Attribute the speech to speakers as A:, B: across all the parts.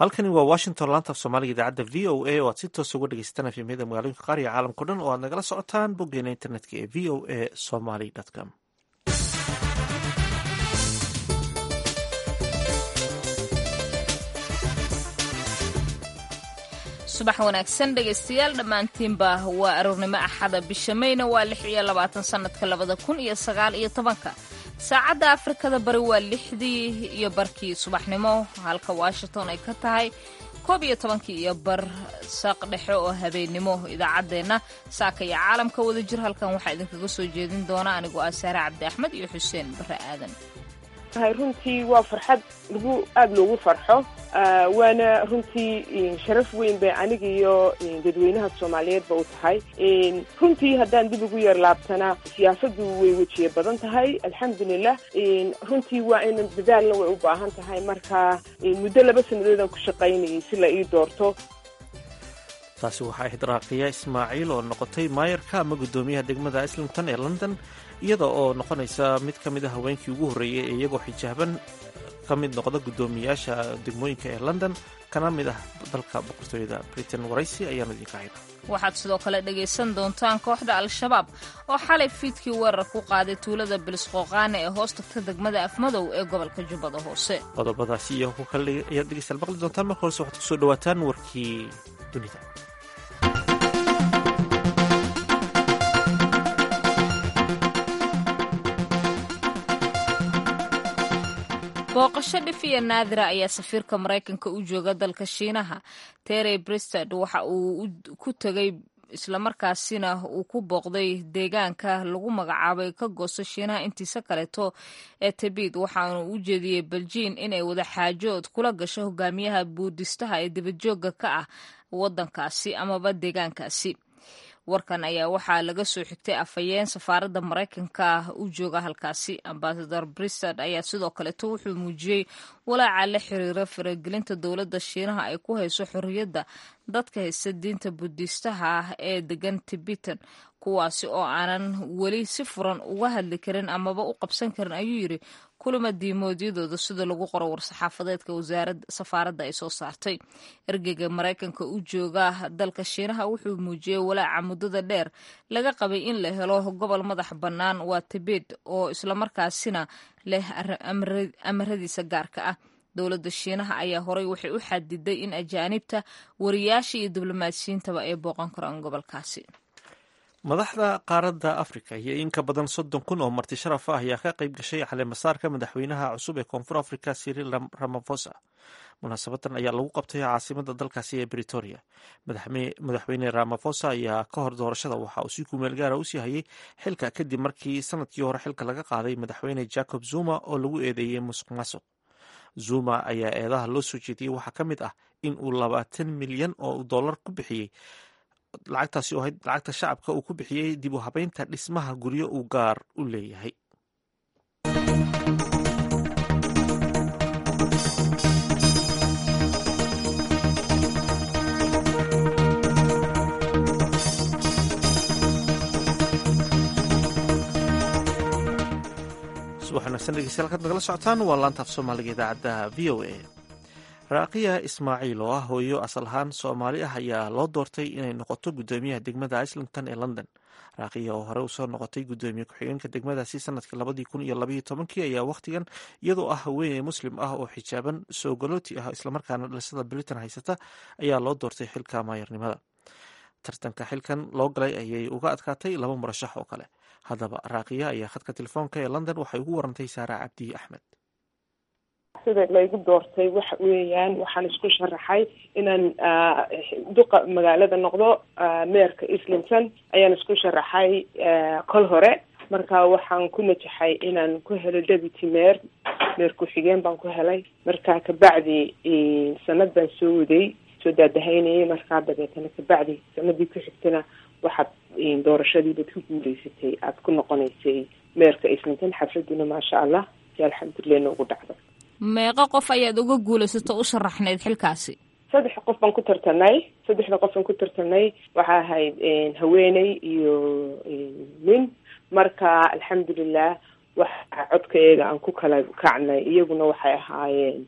A: halkani waa washington laanta af soomaaliga idaacadda v o a oo aad si toos uga dhegeysataan efemyada magaalooyinka qaar iyo caalamkao dhan oo aad nagala socotaan boggeena internetka ee v o a somaly com
B: subax wanaagsan dhegaystayaal dhammaantiinba waa aroornimo axada bisha mayna waa lix iyo labaatan sannadka labada kun iyo sagaal iyo tobanka saacadda afrikada bari waa lixdii iyo barkii subaxnimo halka washington ay ka tahay koob iyo tobankii iyo bar saaq dhexe oo habeennimo idaacaddeenna saaka iyo caalamka wada jir halkan waxaa idinkaga soo jeedin doona anigoo ah saare cabdi axmed iyo xuseen bare aadan
C: runtii waa farxad lagu aada loogu farxo waana runtii sharaf weyn bay aniga iyo dadweynaha soomaaliyeedba u tahay runtii haddaan dib ugu yar laabtana siyaasadu way wejiye badan tahay alxamdulilah runtii waa ina dadaalna way u baahan tahay marka muddo laba sannadoodaan ku shaqaynayay si la ii doorto
A: taasi waxaa ahayd raaqiya ismaaciil oo noqotay maayarka ama guddoomiyaha degmada islington ee london iyada oo noqonaysa mid ka mid a haweenkii ugu horreeyey ee iyagoo xijaaban ka mid noqda guddoomiyaasha degmooyinka ee london kana mid ah dalka boqortooyada britain waraysi ayaanu idinka hayna
B: waxaad sidoo kale dhegaysan doontaan kooxda al-shabaab oo xalay fiidkii weerar ku qaaday tuulada bilisqooqaane ee hoos tagta degmada afmadow ee gobolka jubbada hoose
A: qodobadaasi iyo ku kale ayaad dhegeystayaal maqli doontaan marka horese waxaad kusoo dhawaataan warkii dunida
B: booqasho dhif iyo naadira ayaa safiirka maraykanka u jooga dalka shiinaha terry bristad waxa uu ku tegay islamarkaasina uu ku booqday deegaanka lagu magacaabay ka goosto shiinaha intiisa kaleeto ee tibid waxaanu u jeediyey beljiin inay wada xaajood kula gasho hogaamiyaha buudistaha ee dibadjoogga ka ah waddankaasi amaba deegaankaasi warkan ayaa waxaa laga soo xigtay afhayeen safaaradda maraykanka u jooga halkaasi ambasador bristad ayaa sidoo kaleeto wuxuu muujiyey walaaca la xiriira faragelinta dowladda shiinaha ay ku hayso xorriyadda dadka haysta diinta budiistaha ah ee degan tibetan kuwaasi oo aanan weli si furan uga hadli karin amaba u qabsan karin ayuu yidhi kulama diimoodyadooda sida lagu qoro war-saxaafadeedka wasaaradda safaaradda ay soo saartay ergeyga maraykanka u jooga dalka shiinaha wuxuu muujiyey walaaca muddada dheer laga qabay in la helo gobol madax bannaan waa tibet oo islamarkaasina leh amaradiisa gaarka ah dowladda shiinaha ayaa horay waxay u xadiday in ajaanibta wariyaasha iyo diblomaasiyiintaba ay booqan karaan gobolkaasi
A: madaxda qaaradda afrika iyo in ka badan soddon kun oo marti sharaf ah ayaa ka qayb gashay caleemasaarka madaxweynaha cusub ee koonfur afrika siril ramafosa munaasabadan ayaa lagu qabtay caasimada dalkaasi ee britoria madaxweyne ramafosa ayaa ka hor doorashada waxa uu si kumeel gaara usii hayay xilka kadib markii sanadkii hore xilka laga qaaday madaxweyne jacob zuma oo lagu eedeeyey musuq maasuq zuma ayaa eedaha loo soo jeediyey waxaa ka mid ah in uu labaatan milyan oo dollar ku bixiyey lacagtaasi oo ahayd lacagta shacabka uu ku bixiyey dib u habeynta dhismaha guryo uu gaar u leeyahay subax wanaagsan dhegeystayaal kaad nagala socotaan waa laanta af soomaaliga idaacadda v o a raaqiya ismaaciil oo ah hooyo asal ahaan soomaali ah ayaa loo doortay inay noqoto guddoomiyaha degmada islington ee london raaqiya oo hore usoo noqotay guddoomiye ku-xigeenka degmadaasi sanadkii labadii kun iyo labaiyo tobankii ayaa wakhtigan iyadoo ah haweeney muslim ah oo xijaaban soo galooti ah islamarkaana dhalisada britain haysata ayaa loo doortay xilka maayarnimada tartanka xilkan loo galay ayay uga adkaatay laba murashax oo kale haddaba raaqiya ayaa khadka telefoonka ee london waxay ugu warantay saara cabdi axmed
C: sida laygu doortay waxa weeyaan waxaan isku sharaxay inaan duqa magaalada noqdo meerka islington ayaan isku sharaxay kol hore marka waxaan ku najaxay inaan ku helo deputy meer meer ku-xigeen baan ku helay marka kabacdi sanad baan soo waday soo daadahaynayay markaa dabeetana kabacdi sanadii ku xigtana waxaad doorashadii baad ku guuleysatay aada ku noqonaysay meerka islington xafladuna maasha allah si alxamdulilah noogu dhacdo
B: meeqo qof ayaad uga guulaysato u sharaxnayd xilkaasi
C: saddex qof baan ku tartanay saddexda qof baan ku tartanay waxaa ahayd haweeney iyo nin marka alxamdulilah waxa codkaeega aan ku kala kacnay iyaguna waxay ahaayeen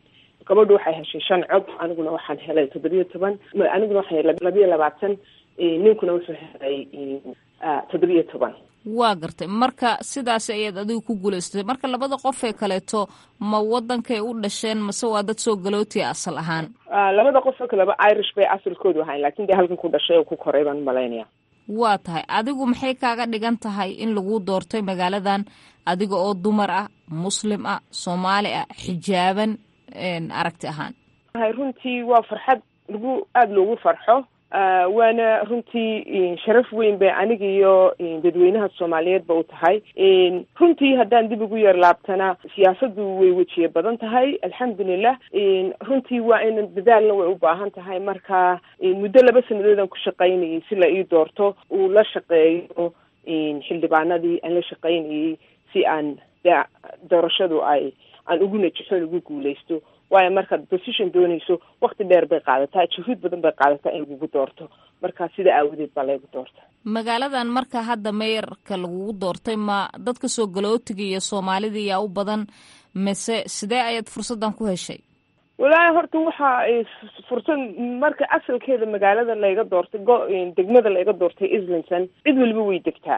C: gabadhu waxay heshay shan cod aniguna waxaan helay toddobiyo toban aniguna waxaan helay labiyo labaatan ninkuna wuxuu helay toddobiyo toban
B: waa gartay marka sidaas ayaad adigu ku guulaysatay marka labada qof ee kaleeto ma wadankay u dhasheen mase waa dad soo galootiya asal ahaan
C: labada qof oo kaleba irish bay asalkoodu ahayn lakin dee halkan ku dhashay oo ku koray baan malaynaya
B: waa tahay adigu maxay kaaga dhigan tahay in lagu doortay magaaladan adiga oo dumar ah muslim ah soomaali ah xijaaban aragti ahaan
C: runtii waa farxad lagu aada loogu farxo waana runtii sharaf weyn bay aniga iyo dadweynaha soomaaliyeedba u tahay runtii haddaan dib ugu yar laabtana siyaasaddu way wejiye badan tahay alxamdulilah runtii waa in dadaalna way u baahan tahay marka muddo laba sanadoodan ku shaqaynayay si la ii doorto uu la shaqeeyo xildhibaanadii aan la shaqaynayay si aan doorashadu ay aan ugu najixoon ugu guuleysto waayo markaad position doonayso wakti dheer bay qaadataa juhuud badan bay qaadataa in lagugu doorto marka sida aawadeed baa laygu doorta
B: magaaladan marka hadda meeyarka lagugu doortay ma dadka soo galootiga iyo soomaalida yaa u badan mise sidee ayaad fursaddan ku heshay
C: walaahi horta waxa fursad marka asalkeeda magaalada layga doortay go degmada layga doortay islington cid waliba way degtaa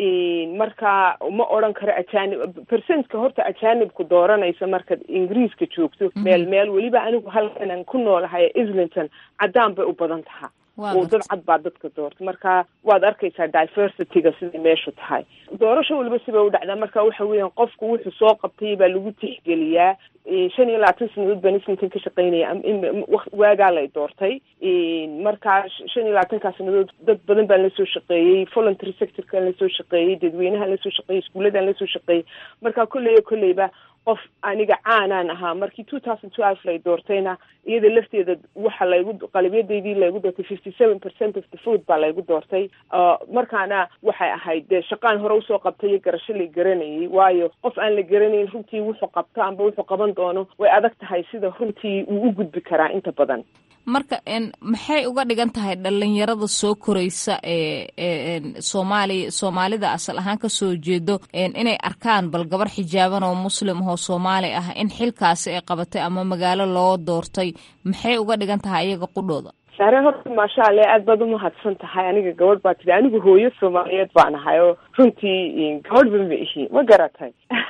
C: marka ma odran karo ajanib percentka horta ajanibku dooranaysa markaad ingiriiska joogto meel meel weliba anigu halkanan ku noolahay islington caddaan bay u badan taha oo dad cad baa dadka doorta marka waad arkaysaa diversityga siday meeshu tahay doorasho waliba sibay u dhacdaa marka waxa weeyaan qofku wuxuu soo qabtay baa lagu tixgeliyaa shan iyo labaatan sanadood baan islington ka shaqaynaya waagaa lay doortay markaa shan iyo labaatankaa sanadood dad badan baan lasoo shaqeeyey voluntary sectorkaan lasoo shaqeeyey dadweynahaan lasoo shaqeeyey iskuuladaan lasoo shaqeeyey marka kolley kolleyba qof aniga caanaan ahaa markii two thousand twelve lay doortayna iyada lafteeda waxa laygu qalabyadaydii laygu doortay fifty seven percent of the food baa laygu doortay markaana waxay ahayd dee shaqaan hore usoo qabtay iyo garasho la garanayay waayo qof aan la garanayn runtii wuxuu qabto amba wuxuu qaban doono way adag tahay sida runtii uu u gudbi karaa inta badan
B: marka maxay uga dhigan tahay dhalinyarada soo koraysa ee soomaaliya soomaalida asal ahaan kasoo jeedo inay arkaan bal gabar xijaaban oo muslim ahoo soomaali ah in xilkaasi ay qabatay ama magaalo loo doortay maxay uga dhigan tahay iyaga qudhooda
C: saare horta maasha allah aad baad umahadsan tahay aniga gabadh baa tidhi anigu hooyo soomaaliyeed baan ahay oo runtii gabadh ba ma ihi ma garatay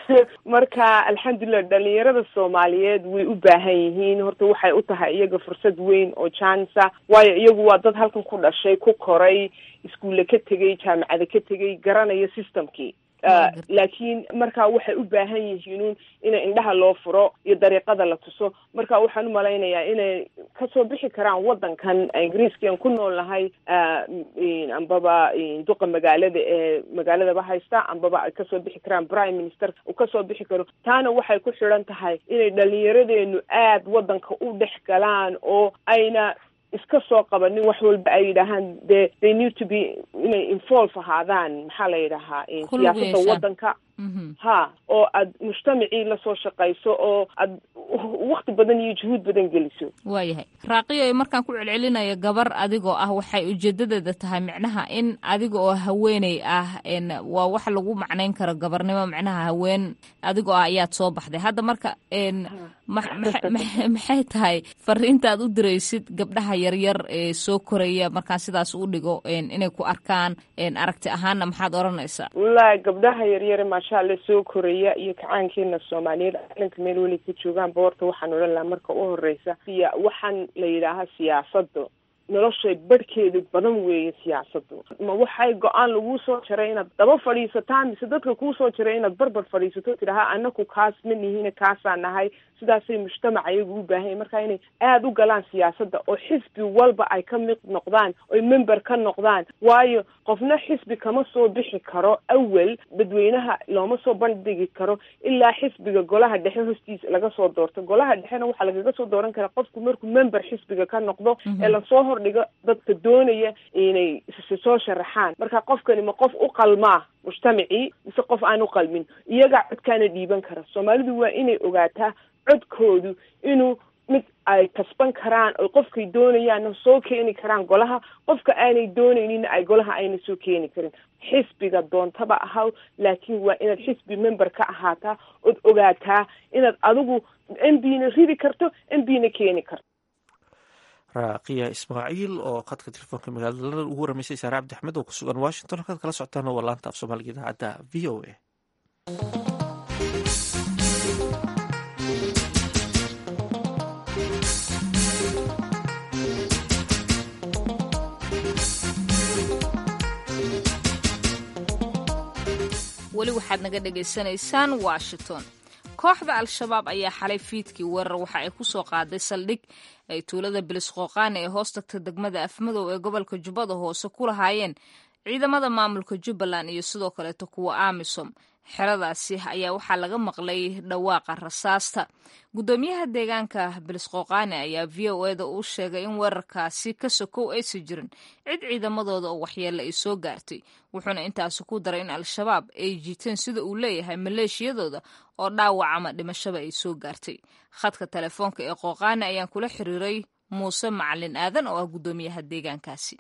C: marka alxamdulilah dhalinyarada soomaaliyeed way u baahan yihiin horta waxay u tahay iyaga fursad weyn oo jansa waayo iyagu waa dad halkan ku dhashay ku koray iskuulle ka tegay jaamacada ka tegay garanaya systemkii laakiin marka waxay u baahan yihiin in indhaha loo furo iyo dariiqada la tuso marka waxaan umalaynayaa inay kasoo bixi karaan wadankan ingiriiskian ku nool nahay ambaba duqa magaalada ee magaaladaba haysta ambaba ay kasoo bixi karaan prime minister uu kasoo bixi karo taana waxay ku xidhan tahay inay dhalinyaradeenu aad wadanka u dhex galaan oo ayna iska soo qabanin wax walba ay yidhaahaan de they need to be inay involve ahaadaan maxaa la yidhahaa siyaasada wadanka ha oo aad mujtamacii lasoo shaqayso oo aad wakti badan iyo juhuud badan geliso
B: waayahay raaqiyo markaan ku celcelinaya gabar adigoo ah waxay ujeedadeeda tahay micnaha in adiga oo haweeney ah waa wax lagu macnayn karo gabarnimo micnaha haween adigoo ah ayaad soo baxday hadda marka maxay tahay fariintaad u diraysid gabdhaha yaryar ee soo koraya markaan sidaas u dhigo inay ku arkaan aragti ahaanna maxaad odhanaysaa
C: wallaahi gabdhaha yaryare maasha alla soo koraya iyo kacaankeena soomaaliyeed calanka meel weli ka joogaan boorta waxaan odhan lahaa marka u horeysa siya waxaan la yidhaahaa siyaasada noloshay barhkeedu badan weeye siyaasadu ma waxay go-aan laguu soo jaray inaad daba fadhiisataan mise dadka kuu soo jaray inaad barbar fadhiisato tidhaha anaku kaas ma nihine kaasaa nahay sidaasay mujtamac ayagu u baahanya marka inay aada u galaan siyaasadda oo xisbi walba ay ka mid noqdaan oy member ka noqdaan waayo qofna xisbi kama soo bixi karo awel dadweynaha looma soo bandhigi karo ilaa xisbiga golaha dhexe hostiisa laga soo doorto golaha dhexena waxaa lagaga soo dooran karaa qofku markuu member xisbiga ka noqdo ee lasoo hordhigo dadka doonaya inay soo sharaxaan marka qofkani ma qof u qalmaa mujtamacii mise qof aan u qalmin iyagaa codkaana dhiiban kara soomaalidu waa inay ogaataa codkoodu inuu mid ay kasban karaan oy qofkay doonayaanna soo keeni karaan golaha qofka aanay doonayninna ay golaha ayna soo keeni karin xisbiga doontaba ahaw laakiin waa inaad xisbi member ka ahaataa ood ogaataa inaad adigu m b na ridi karto m b na keeni karto
A: raaqiya ismaaciil oo khadka telefoonka magaalada ugu waramaysay saare cabdi axmed oo ku sugan washington halkaad kala socotaan waa laanta af soomaaliga idaacadda v o a
B: weli waxaad naga dhagaysanaysaan washington kooxda al-shabaab ayaa xalay fiidkii weerar waxa ay ku soo qaaday saldhig ay tuulada bilisqooqaani ee hoos tagta degmada afmadow ee gobolka jubbada hoose ku lahaayeen ciidamada maamulka jubbaland iyo sidoo kaleeto kuwa amisom xeradaasi ayaa waxaa laga maqlay dhawaaqa rasaasta guddoomiyaha deegaanka bilisqooqaani ayaa v o eda uu sheegay in weerarkaasi ka sokow aysan jirin cid ciidamadooda oo waxyeelle ay soo gaartay wuxuuna intaasi ku daray in al-shabaab ay jiiteen sida uu leeyahay maleeshiyadooda oo dhaawac ama dhimashaba ay soo gaartay khadka telefoonka ee qooqaani ayaan kula xiriiray muuse macalin aadan oo ah guddoomiyaha deegaankaasi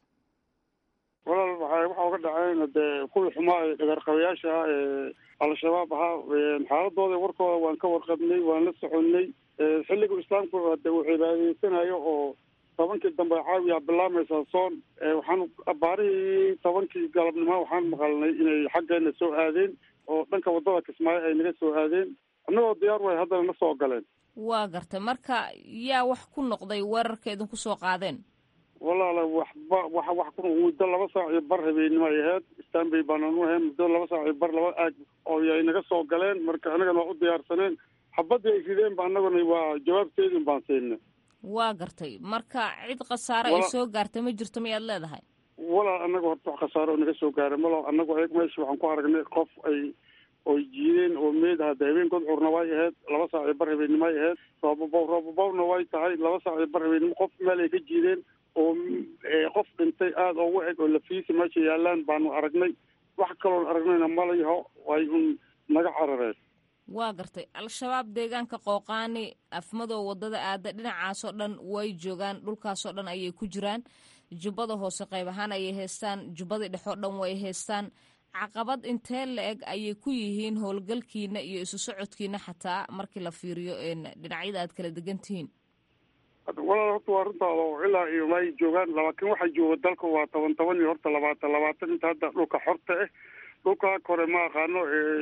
D: walaal waxay waxa uga dhaceen dee kuwii xumaa ee dhagarqabayaasha ah ee al-shabaab ahaa xaaladooda warkooda waan ka warqabnay waan la soconnay xilliga islaamku hade uu cibaadaysanayo oo tobankii dambe caawiya bilaamaysaa soon waxaan baarihii tobankii galabnimo waxaan maqalnay inay xaggeena soo aadeen oo dhanka waddada kismaayo ay naga soo aadeen annagoo diyaar way haddana na soo galeen
B: waa gartay marka yaa wax ku noqday weerarka idinku soo qaadeen
D: walaala waxba wa wax ku muddo laba saac iyo bar habeenimo ay ahayd stanbay baanaan u ahayn muddo laba saac iyo bar laba aag oo ay naga soo galeen marka annagana waa u diyaarsaneen xabaddii ay rideen ba annaguna waa jawaabteedin baan siinay
B: waa gartay marka cid khasaare ay soo gaartay ma jirto miyaad leedahay
D: walaal annaga horta wax khasaare oo naga soo gaaray malo annagu eeg meesha waxaan ku aragnay qof ay oy jiideen oo meed hadda habeenkood curna way ahayd laba saac iyo bar habeennimo ay ahayd roobabow roobabowna way tahay laba saac iyo bar habeennimo qof meel ay ka jiideen oo qof dhintay aada ugu eg oo lafiisi meesha yaalaan baanu aragnay wax kaloon aragnayna malayaho way un naga carareen
B: waa gartay al-shabaab deegaanka qooqaani afmadow waddada aada dhinacaasoo dhan way joogaan dhulkaasoo dhan ayay ku jiraan jubbada hoose qayb ahaan ayay haystaan jubbadii dhexoo dhan way haystaan caqabad intee la eg ayay ku yihiin howlgalkiina iyo isu socodkiina xataa markii la fiiriyo dhinacyada aad kala degan tihiin
D: walaal horta waa runtaada oo ilaa iyo may joogaan laakiin waxaa jooga dalka waa toban toban iyo horta labaatan labaatan inta hadda dhulka xorta ah dhulka kore ma aqaano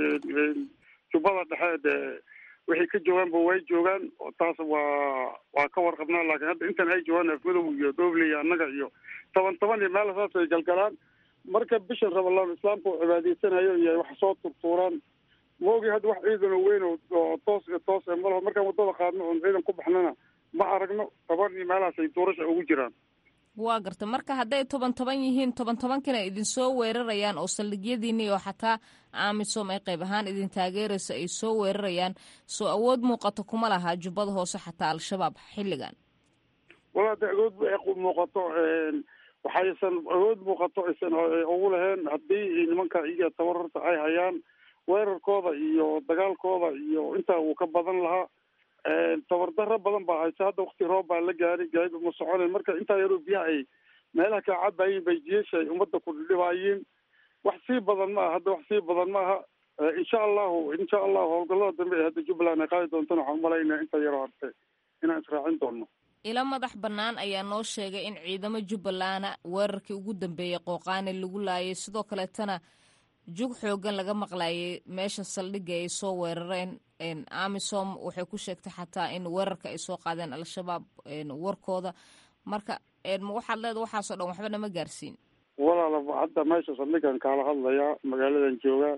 D: jubbada dhexe dee wixii ka joogaanba way joogaan taas waa waa ka warqabnaa laakiin hadda intan ay joogaan afmadow iyo doble iyo annaga iyo toban toban iyo meel saas ay galgalaan marka bisha rabalaan islaamka oo cibaadaysanayo iyo wax soo turtuuraan maogi hadda wax ciidan oo weyn oo toos iyo toos e malaho markaan waddada qaadno oon ciidan ku baxnana ma aragno toban iyo meelahaas ay duurasha ugu jiraan
B: waa garta marka hadday toban toban yihiin toban tobankina idinsoo weerarayaan oo saldhigyadiini oo xataa amisom ay qayb ahaan idin taageeraysa ay soo weerarayaan soo awood muuqato kuma laha jubbada hoose xataa al-shabaab xilligan
D: walaa de awood muuqato waxaysan awood muuqato aysan ugu lahayn haddii nimanka iyaga tabararta ay hayaan weerarkooda iyo dagaalkooda iyo intaa uu ka badan lahaa tabardaro badan baa haysa hadda wakti roob baa la gaari gaadiid uma soconayn marka intaa yaroo biyaha ay meelaha kaa cabayiin bay jiesha ay ummadda ku dhidhibaayeen wax sii badan ma aha hadda wax sii badan ma aha insha allahu insha allahu howlgallada dambe ee hadda jubbaland ay qaadi doontana waxaan umalaynaa inta yaroo harte inaan israacin doono
B: ilo madax bannaan ayaa noo sheegay in ciidamo jubbalana weerarkii ugu dambeeyey qooqaani lagu laayay sidoo kaleetana jug xoogan laga maqlayay meesha saldhigga ay soo weerareen amisom waxay ku sheegtay xataa in weerarka ay soo qaadeen al-shabaab warkooda marka waxaad leeda waxaasoo dhan waxba nama gaarsiin
D: walaala hadda meesha saldhiggan kaala hadlayaa magaaladan joogaa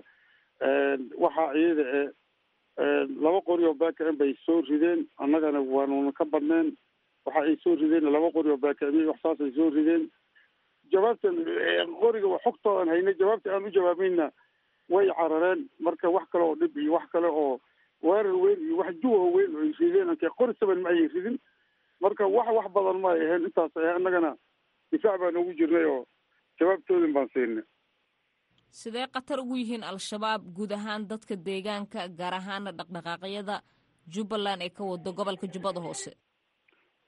D: waxaa iyada e laba qori oo baakicin bay soo rideen annagana waanuna ka badneen waxa ay soo rideen laba qori oo baakicin wax saas ay soo rideen jawaabtan qoriga xogtoodan hayna jawaabta aan u jawaabayna way carareen marka wax kale oo dhib iyo wax kale oo weerar weyn iyo wax juwaho weyn oo ay rideen anke qori saban ma ayay ridin marka wax wax badan ma ay ahayn intaas ah annagana difaac baan ugu jirnay oo jawaabtoodin baan siinay
B: sidee khatar ugu yihiin al-shabaab guud ahaan dadka deegaanka gaar ahaana dhaqdhaqaaqyada jubbaland ee ka wado gobolka jubbada hoose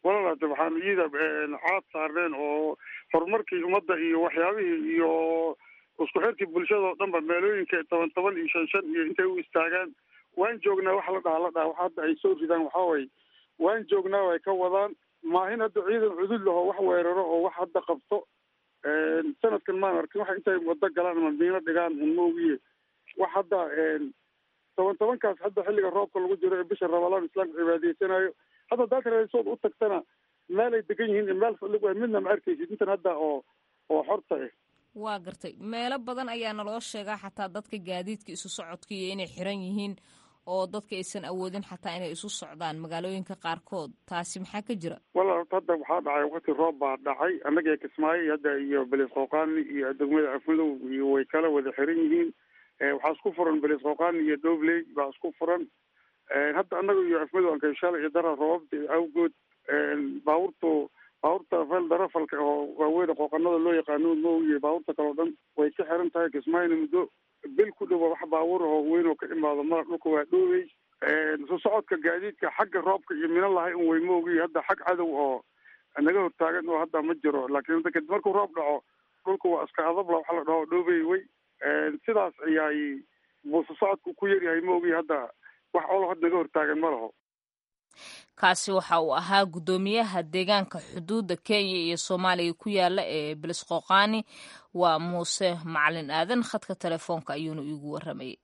D: walaalaate waxaan iyada caad saarneen oo horumarkii ummadda iyo waxyaabihii iyo isku xirkii bulshada oo dhanba meelooyinka toban toban iyo shan shan iyo intay u istaagaan waan joognaa wax la dhaha la dhaha wax hadda ay soo ridaan waxaa waye waan joognaa way ka wadaan maahin hadda ciidan cudud laho wax weeraro oo wax hadda qabto sanadkan maan arkin wax intay wado galaan ama miino dhigaan un moogiye wax hadda toban tobankaas hadda xilliga roobka lagu jiro ee bisha ramadaan islaamka cibaadaysanayo hadda hadaad rasood u tagtana meel ay degan yihiin meel fadlig midna ma arkaysid intan hadda oo oo xorta ah
B: waa gartay meelo badan ayaa naloo sheegaa xataa dadka gaadiidka isu socodka iyo inay xiran yihiin oo dadka aysan awoodin xataa inay isu socdaan magaalooyinka qaarkood taasi maxaa ka jira
D: wala hadda waxaa dhacay wakti roob baa dhacay annaga ee kismaayo hadda iyo belis qooqaani iyo degmada afmadow iyo way kala wada xiran yihiin waxaa isku furan belis qooqaani iyo dobley baa isku furan hadda annaga iyo afmadow ankashala iyo dara roobabta awgood baabuurtu baabuurta fel darafalka oo waaweyda qooqanada loo yaqaano moogiye baabuurta kale o dhan way ka xiran tahay kismaayona muddo bil ku dhowa wax baabuur oo weyn oo ka imaado mara dhulka waa dhoowey soo socodka gaadiidka xagga roobka iyo mina lahay un way moogiye hadda xag cadow oo naga hortaagan oo hadda ma jiro laakiin hadda kadib markuu roob dhaco dhulka waa iska adabla waxa la dhaho dhoobey wey sidaas ayaay buu soo socodka ku yaryahay moogiye hadda wax olo had naga hortaagan ma laho
B: kaasi waxa uu ahaa guddoomiyaha deegaanka xuduudda kenya iyo soomaaliya ku yaala ee belisqoqaani waa muuse macalin aadan khadka telefoonka ayuuna iigu waramayay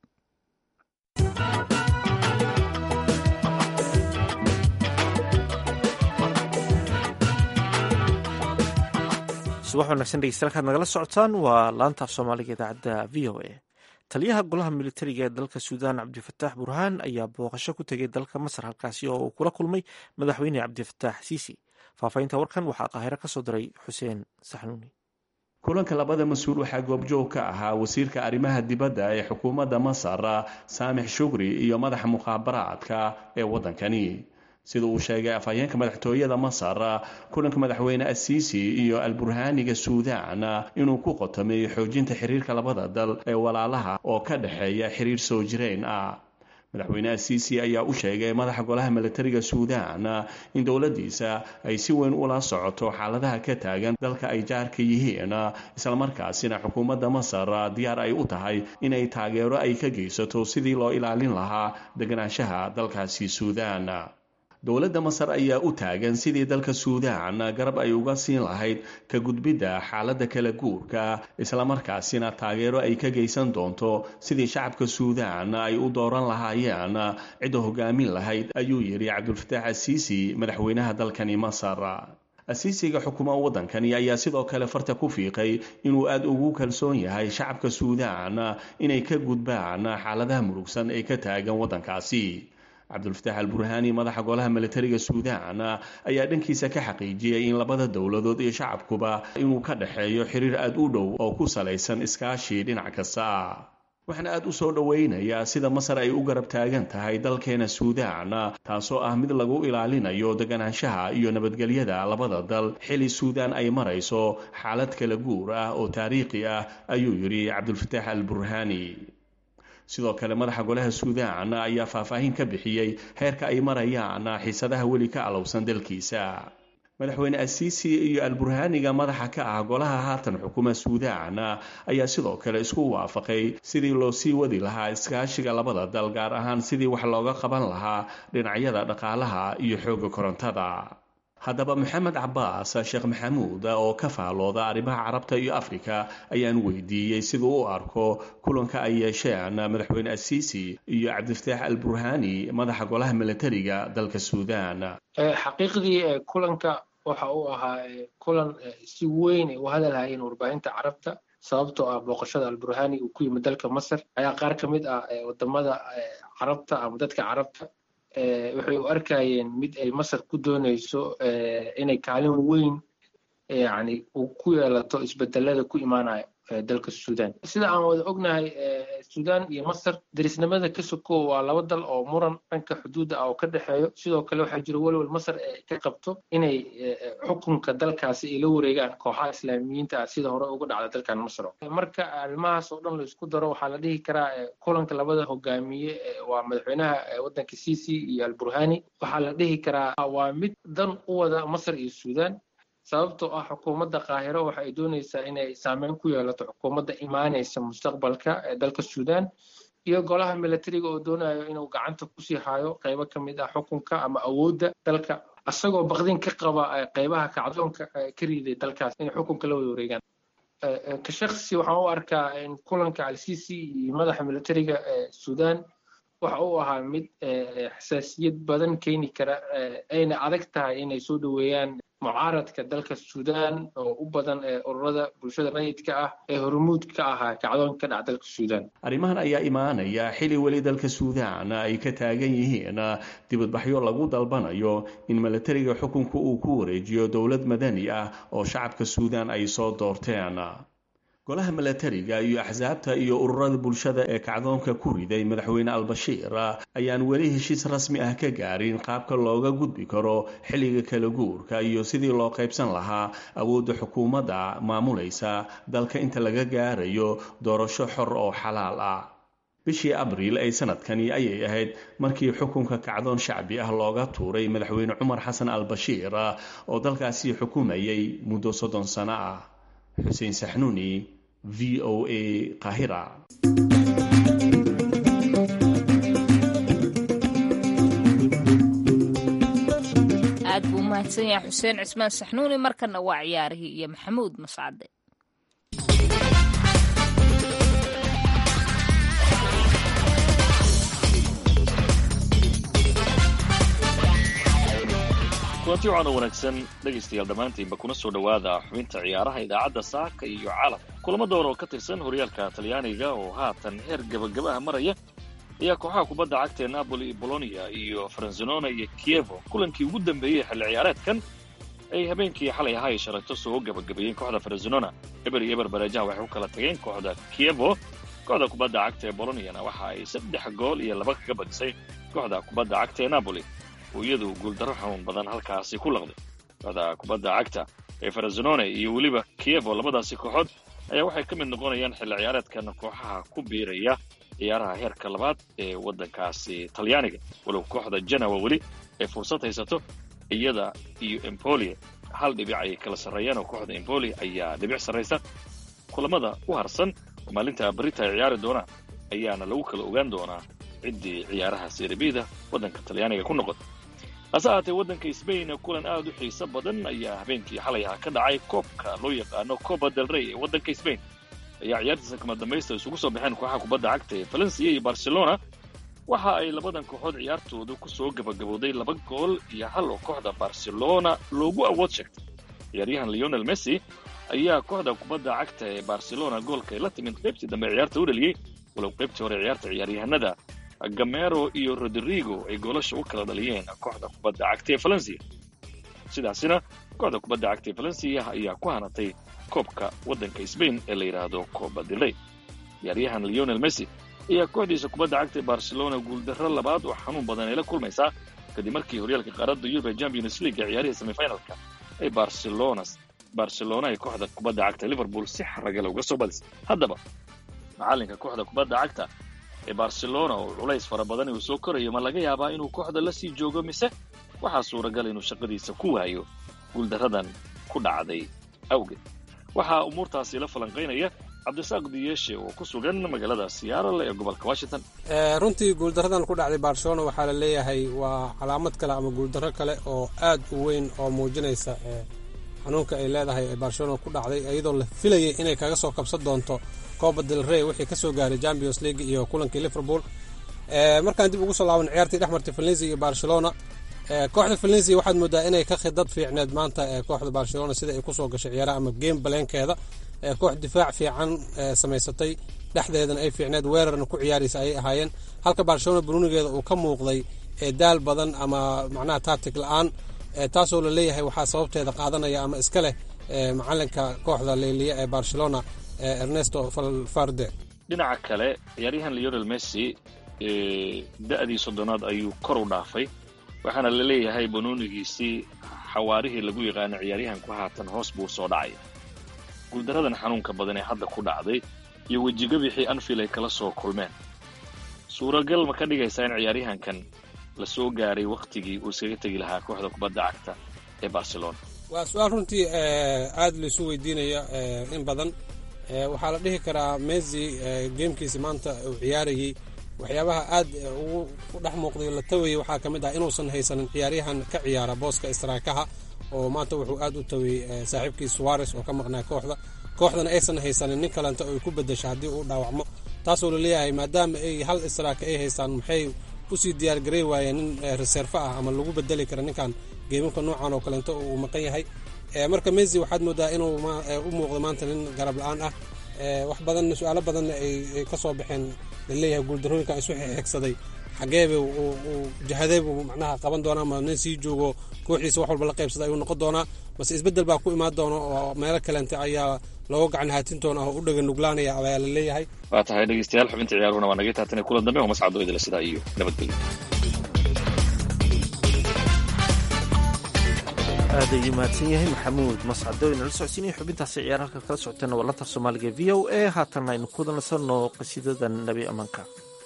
A: subax wanaagsan dhegeystayaal kaad nagala socotaan waa laanta af soomaaliga idaacadda v o a taliyaha golaha militariga ee dalka suudaan cabdifataax burhaan ayaa booqasho ku tegay dalka masar halkaasi oo uu kula kulmay madaxweyne cabdifataax siisi faahfaahinta warkan waxaa qaahiro ka soo diray xuseen saxnuuni
E: kulanka labada mas-uul waxaa goobjoog ka ahaa wasiirka arrimaha dibadda ee xukuumadda masar saamix shugri iyo madaxa mukhaabaraadka ee waddankani sida uu sheegay afhayeenka madaxtooyada masar kulanka madaxweyne asiisi iyo alburhaaniga suudaan inuu ku qotomay xoojinta xiriirka labada dal ee walaalaha oo ka dhexeeya xiriir soo jireen ah madaxweyne asiisi ayaa u sheegay madaxa golaha militariga suudaan in dowladdiisa ay si weyn ula socoto xaaladaha ka taagan dalka ay jaarka yihiin islamarkaasina xukuumadda masar diyaar ay u tahay inay taageero ay ka geysato sidii loo ilaalin lahaa deganaanshaha dalkaasi suudaan dowladda masar ayaa u taagan sidii dalka suudaan garab ay uga siin lahayd ka gudbidda xaaladda kala guurka islamarkaasina taageero ay ka geysan doonto sidii shacabka suudaan ay u dooran lahaayeen cidda hogaamin lahayd ayuu yidhi cabdulfataax asiisi madaxweynaha dalkani masar asiisiga xukuma waddankani ayaa sidoo kale farta ku fiiqay inuu aada ugu kalsoon yahay shacabka suudaan inay ka gudbaan xaaladaha murugsan ee ka taagan waddankaasi cabdulfataax alburhaani madaxa golaha militariga suudaan ayaa dhankiisa ka xaqiijiyey in labada dowladood iyo shacabkuba inuu ka dhexeeyo xiriir aada u dhow oo ku salaysan iskaashi dhinac kasta waxaana aada u soo dhoweynayaa sida masar ay u garab taagan tahay dalkeena suudaan taasoo ah mid lagu ilaalinayo deganaanshaha iyo nabadgelyada labada dal xili suudaan ay marayso xaalad kala guur ah oo taariikhi ah ayuu yidhi cabdulfataax alburhaani sidoo kale madaxa golaha suudaan ayaa faahfaahin ka bixiyey heerka ay marayaan xiisadaha weli ka alowsan dalkiisa madaxweyne asiisi iyo alburhaaniga madaxa ka ah golaha haatan xukuma suudaan ayaa sidoo kale isku waafaqay sidii loo sii wadi lahaa iskaashiga labada dal gaar ahaan sidii wax looga qaban lahaa dhinacyada dhaqaalaha iyo xoogga korontada haddaba maxamed cabaas sheekh maxamuud oo ka faalooda arrimaha carabta iyo afrika ayaan weydiiyey siduu u arko kulanka ay yeesheen madaxweyne asiisi iyo cabdifataax alburhaani madaxa golaha militariga dalka suudaan
F: xaqiiqdii kulanka waxa uu ahaa kulan si weyn ay u hadalhayeen warbaahinta carabta sababtoo ah booqashada alburhaani uu ku yimid dalka masar ayaa qaar ka mid ah wadamada carabta ama dadka carabta waxay u arkayeen mid ay masar ku doonayso inay kaalin weyn yani ku yeelato isbedelada ku imaanaya dalka suudaan sida aan wada ognahay suudaan iyo masar derisnimada ka sokow waa laba dal oo muran dhanka xuduudda ah oo ka dhexeeyo sidoo kale waxaa jira welwel masar ee ka qabto inay xukunka dalkaasi ay la wareegaan kooxaha islaamiyiinta ah sida hore uga dhacda dalkan masar marka arrimahaas oo dhan la isku daro waxaa la dhihi karaa kulanka labada hogaamiye waa madaxweynaha waddanka sisi iyo alburhani waxaa la dhihi karaa waa mid dan u wada masar iyo suudaan sababtoo ah xukuumadda qaahiro waxa ay doonaysaa inay saameyn ku yeelato xukuumadda imaanaysa mustaqbalka ee dalka suudaan iyo golaha milatariga oo doonayo inuu gacanta kusii hayo qaybo ka mid ah xukunka ama awoodda dalka isagoo baqdin ka qaba qaybaha kacdoonka ka riiday dalkaas inay xukunka la wada wareegaan ka shaksi waxaan u arkaa in kulanka alsisi iyo madaxa milatariga ee suudaan waxa uu ahaa mid xasaasiyad badan keeni kara ayna adag tahay inay soo dhoweeyaan mucaaradka dalka suudaan oo u badan ee ururada bulshada rayidka ah ee hormuud ka ahaa kacdoon ka dhaca dalka suudaan
E: arrimahan ayaa imaanaya xili weli dalka suudaan ay ka taagan yihiin dibadbaxyo lagu dalbanayo in milatariga xukunka uu ku wareejiyo dowlad madani ah oo shacabka suudaan ay soo doorteen golaha milatariga iyo axsaabta iyo ururada bulshada ee kacdoonka ku riday madaxweyne albashiir ayaan weli heshiis rasmi ah ka gaarin qaabka looga gudbi karo xilliga kala guurka iyo sidii loo qaybsan lahaa awoodda xukuumadda maamulaysa dalka inta laga gaarayo doorasho xor oo xalaal ah bishii abriil ee sanadkani ayay ahayd markii xukunka kacdoon shacbi ah looga tuuray madaxweyne cumar xasan albashiir oo dalkaasi xukumayay muddo soddon sano ah xuseen saxnuuni v o a qahira
B: aad buu umahadsan yahay xuseen cismaan saxnuuni markana waa ciyaarihii iyo maxamuud mascade
G: kulanti wacan oo wanaagsan dhegaystayaal dhammaantiinba kuna soo dhowaada xubinta ciyaaraha idaacadda saaka iyo caalamka kulamo door oo ka tirsan horyaalka talyaaniga oo haatan heer gebagabaha maraya ayaa kooxaha kubadda cagta ee napoli iyo bolonia iyo faransinona iyo kievo kulankii ugu dambeeyey xilli ciyaareedkan ay habeenkii xalay ahaa ay shalayto soo gebagabeeyeen kooxda faransinona eber iyo eber bareejaha waxay ku kala tageen kooxda kievo kooxda kubadda cagta ee boloniana waxa ay saddex gool iyo laba kaga badisay kooxda kubadda cagta ee napoli oo iyadu guuldarro xanuun badan halkaasi ku laqday kooxda kubadda cagta ee faransinone iyo weliba kievo labadaasi kooxood ayaa waxay ka mid noqonayaan xilli ciyaareedkan kooxaha ku biiraya ciyaaraha heerka labaad ee waddankaasi talyaaniga walow kooxda janawa weli ay fursad haysato iyada iyo empolia hal dhibic ayay kala sarreeyaan oo kooxda empoli ayaa dhibic sarraysa kulamada u harsan oo maalinta barita ay ciyaari doonaan ayaana lagu kala ogaan doonaa ciddii ciyaaraha seribida waddanka talyaaniga ku noqota hase ahaatee waddanka sbain kulan aad u xiiso badan ayaa habeenkii xalay ah ka dhacay koobka loo yaqaano coba del rey ee waddanka sbain ayaa ciyaartiisa kama dambaysta isugu soo baxeen kooxaha kubadda cagta ee valencia iyo barcelona waxa ay labadan kooxood ciyaartooda ku soo gabagabowday laba gool iyo hal oo kooxda barcelona loogu awood sheegtay ciyaaryahan leonel messi ayaa kooxda kubadda cagta ee barcelona goolka ay la timid qaybtii dambe ciyaarta u dhaliyey walow qaybtii hore ciyaarta ciyaaryahanada gamero iyo rodrigo ay goolasha u kala dhaliyeen kooxda kubadda cagta ee valencia sidaasina kooxda kubadda cagta ee valencia ayaa ku hanatay koobka waddanka sbain ee la yidhaahdo coba del rey ciyaaryahan leonel messi ayaa kooxdiisa kubadda cagta ee barcelona guuldarro labaad oo xanuun badan ay la kulmaysaa kadib markii horyaalka qaaradda yurub ee champions league ciyaarihii semifinalka ay barcelona barcelona ay kooxda kubadda cagta liverpool si xaragale uga soo badisay haddaba macalinka kooxda kubadda cagta ee barcelona oo culays fara badan uu soo korayo ma laga yaabaa inuu kooxda la sii joogo mise waxaa suuragal inuu shaqadiisa ku waayo guuldarradan ku dhacday awgeed waxaa umuurtaasi la falanqaynaya cabdisaaq diyeeshe oo ku sugan magaalada siyaarale ee gobolka washington
H: runtii guuldaradan ku dhacday barcelona waxaa la leeyahay waa calaamad kale ama guuldarro kale oo aad u weyn oo muujinaysa xanuunka ay leedahay ee barcelona ku dhacday iyadoo la filayay inay kaga soo kabsan doonto coba del rey wixii kasoo gaaray champions league iyo kulankii liverpool markaan dib ugu soo laaban ciyaartii dhex martay valencia iyo barcelona kooxda valencia waxaad moodaa inay ka khidad fiicneed maanta kooxda barcelona sida ay kusoo gashay ciyaaraha ama game baleenkeeda koox difaac fiican samaysatay dhexdeedana ay fiicneed weerarna ku ciyaaraysa ayay ahaayeen halka barcelona brunigeeda uu ka muuqday daal badan ama macnaha tatic la-aan taasoo la leeyahay waxaa sababteeda qaadanaya ama iska leh macalinka kooxda leyliya ee barcelona ernesto falfarde
G: dhinaca kale ciyaaryahan leonel messi da'dii soddonaad ayuu kor u dhaafay waxaana la leeyahay banoonigiisii xawaarihii lagu yaqaano ciyaaryahanku haatan hoos buu soo dhacay guuldaradan xanuunka badan ee hadda ku dhacday iyo wejigabixii anfield ay kala soo kulmeen suuragal ma ka dhigaysaa in ciyaaryahankan la soo gaaray wakhtigii uu iskaga tegi lahaa kooxda kubadda cagta ee barcelona
H: waa su-aal runtii aada laisu weydiinaya in badan waxaa la dhihi karaa messi geemkiisi maanta uu ciyaarayey waxyaabaha aad ugu dhex muuqday la tawayey waxaa ka mid ah inuusan haysanin ciyaaryahan ka ciyaara booska istaraakaha oo maanta wuxuu aad u taway saaxiibkii suares oo ka maqnaa kooxda kooxdana aysan haysanin nin kalenta ay ku bedesha haddii uu dhaawacmo taasoo laleeyahay maadaama ay hal istaraaka ay haystaan maxay usii diyaargarey waayeen nin reserve ah ama lagu bedeli kara ninkan geemamka noocan oo kaleento uu maqan yahay marka messi waxaad moodaa inuu u muuqdo maanta nin garab la-aan ah wax badan su-aalo badanna ay ka soo baxeen laleeyahay guuldarooyinkan isu xigsaday xageebe uu jahadeeb macnaha qaban doonaa ma nin sii joogo kooxdiisa wax walba la qaybsada ayuu noqon doonaa mase isbeddel baa ku imaan doona oo meelo kalente ayaa looga gacan haatin doona oo u dhaga nuglaanaya ayaa la leeyahay
G: waa tahay dhegeystayaal xubinta ciyaaruhuna waa naga taatana kulan dambe oo mascado idila sidaa iyo nabadgelyo
A: aad ayuu mahadsan yahay maxamuud mascado inala socodsiinaya xubintaasi ciyaar halka kala socoteena waa lantar soomaaliga v o a haatan aynu ku nasanno qasiidada nebi ammaanka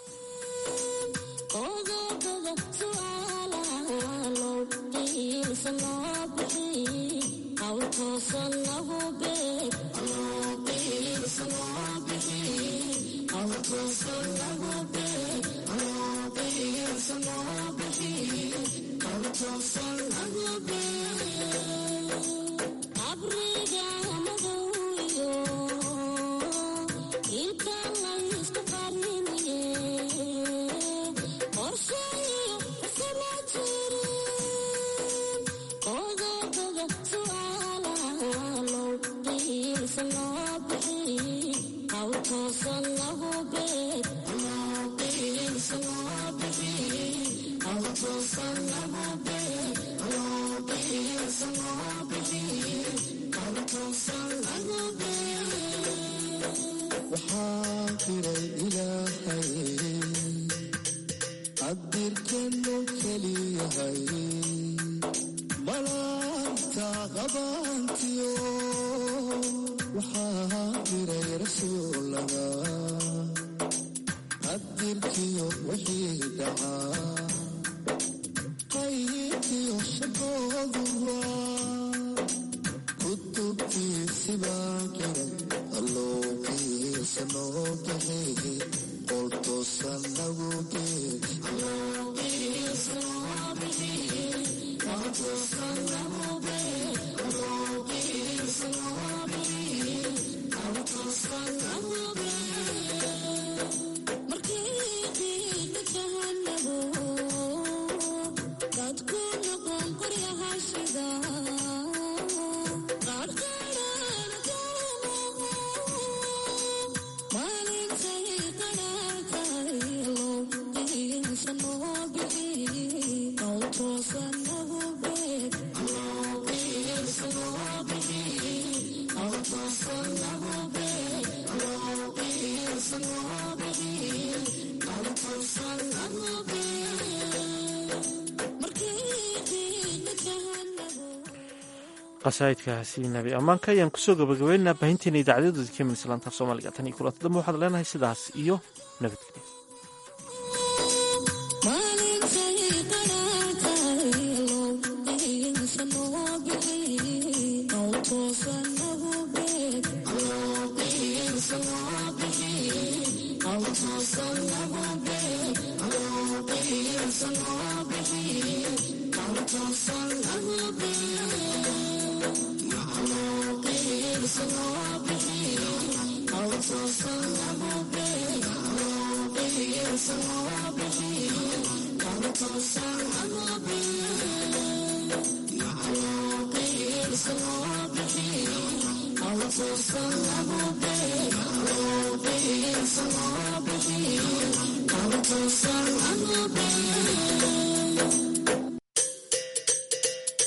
A: qasaa'idkaasi nabi ammaanka ayaan kusoo gabagabeynaa baahinteena idaacadyadooda ka iman islaanta af soomaaliga tan iyo kulanta dambe waxaad leenahay sidaas iyo nabadgelyo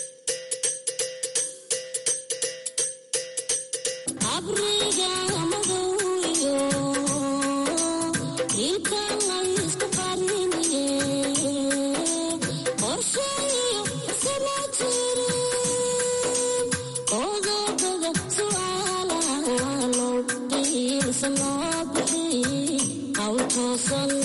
I: abriga toosan loo bixi qawl toosan